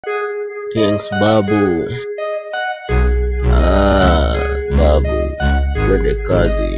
Thanks babu. Ah, babu, twende kazi.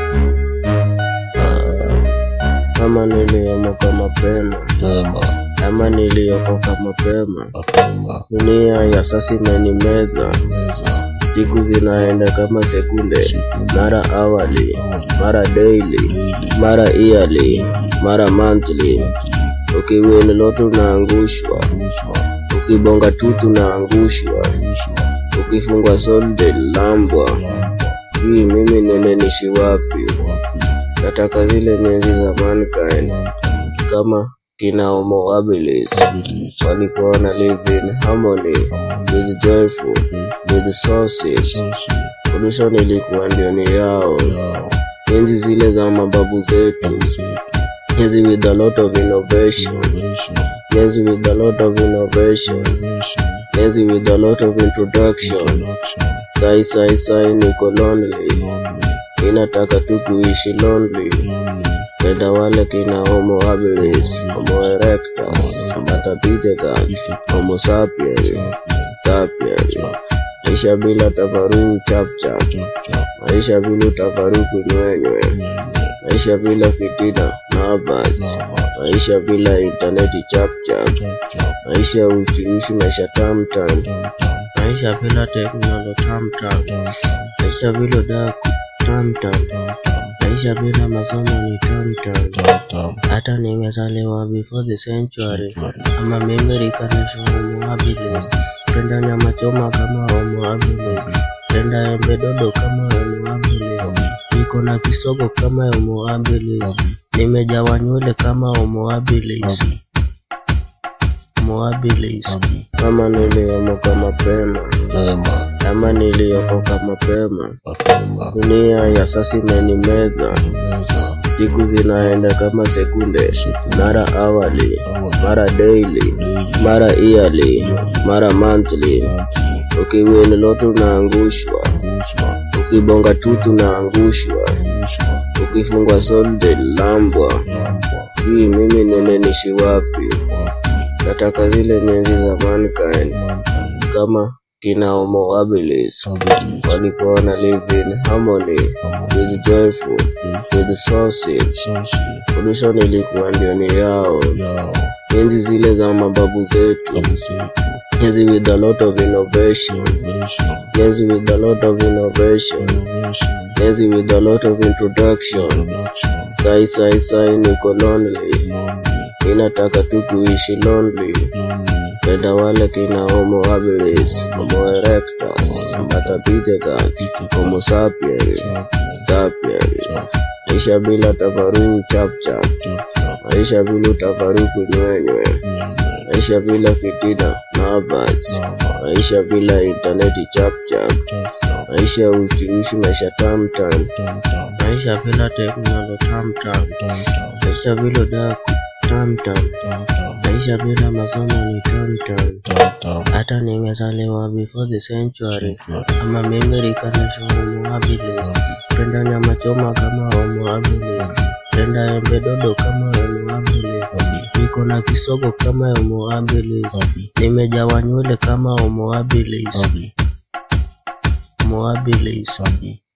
Ah, kama niliomoka mapema Sema, ama niliokoka mapema, mapema, dunia ya sasa imenimeza, meza, siku zinaenda kama sekunde, mara awali, awali, mara daily, daily, mara yearly, mara monthly. monthly, Ukiwin loto unaangushwa, rushwa, ukibonga tutu unaangushwa, rushwa, ukifungwa solde lambwa. lamba, Hii mimi nenenishi wapi? wapi, Nataka zile nyenzi za mankind mankind, kama kina Homo habilis ability, walikuwa wana live in harmony harmony, with joyful faith, with sources. social, Pollution ilikuwa ndio ni yao, yao, enzi zile za mababu zetu, babu zetu, enzi with a lot of innovation, innovation, enzi with a lot of innovation, innovation, enzi with a lot of introduction. introduction, Sai sai sai niko lonely, lonely, inataka tu kuishi lonely. lonely, Penda wale kina Homo habilis, Homo erectus, Bata Pithecan, difficult, Homo sapiens, champion, sapiens. chap, Maisha bila tafaruku chap chap, chap, chap, maisha bila tafaruku nywenywe, nyenye, maisha bila fitina nervous, lava, maisha bila intaneti chap chap, chap, chap, maisha uchiishi maisha tam tam, tam, tam, maisha bila teknolojia tam tam, tam, tam, maisha bila daku tam tam, tam, tam, maisha bila masomo ni tam tam. tam, tam, Hata ningezaliwa before the century century, ama mimi rikanisha homo habilis, penda nyama choma kama homo habilis, penda embe dodo kama homo habilis. wabi, niko na kisogo kama homo habilis, wabi, nimejawa nywele kama homo habilis, wabi, homo habilis. wabi, Kama niliomoka mapema sema, ama niliokoka mapema, mapema, dunia ya sasa imenimeza, meza, siku zinaenda kama sekunde, siku, mara awali, awali, mara daily, daily, mara yearly, mara monthly. monthly, Ukiwin loto unaangushwa, rushwa, ukibonga tutu unaangushwa, rushwa, ukifungwa solde lambwa. lamba, Hii mimi nenenishi wapi? wapi, Nataka zile nyenzi za mankind mankind, kama kina Homo habilis ability, walikuwa wana live in harmony harmony, with joyful faith, with sources. social, Pollution ilikuwa ndio ni yao, yao, enzi zile za mababu zetu, babu zetu, enzi with a lot of innovation, innovation, enzi with a lot of innovation, innovation, enzi with a lot of introduction. introduction, Sai sai sai niko lonely, lonely, inataka tu kuishi lonely. lonely, Penda wale kina Homo habilis, Homo erectus, Bata Pithecan, Homo sapiens, champion, sapiens. chap, Maisha bila tafaruku chap chap, chap, chap, maisha bila tafaruku nywenywe, nyenye, maisha bila fitina nervous, lava, maisha bila intaneti chap chap, chap, chap, maisha uchiishi maisha tam tam, tam, tam, maisha bila teknolojia tam tam, tam, tam, maisha bila daku tam tam, tam, tam, maisha bila masomo ni tam tam. tam, tam, Hata ningezaliwa before the century century, ama mimi rikanisha homo habilis, wabi, penda nyama choma kama homo habilis, penda embe dodo kama homo habilis, wabi, niko na kisogo kama homo habilis, wabi, nimejawa nywele kama homo habilis, wabi, homo habilis. wabi,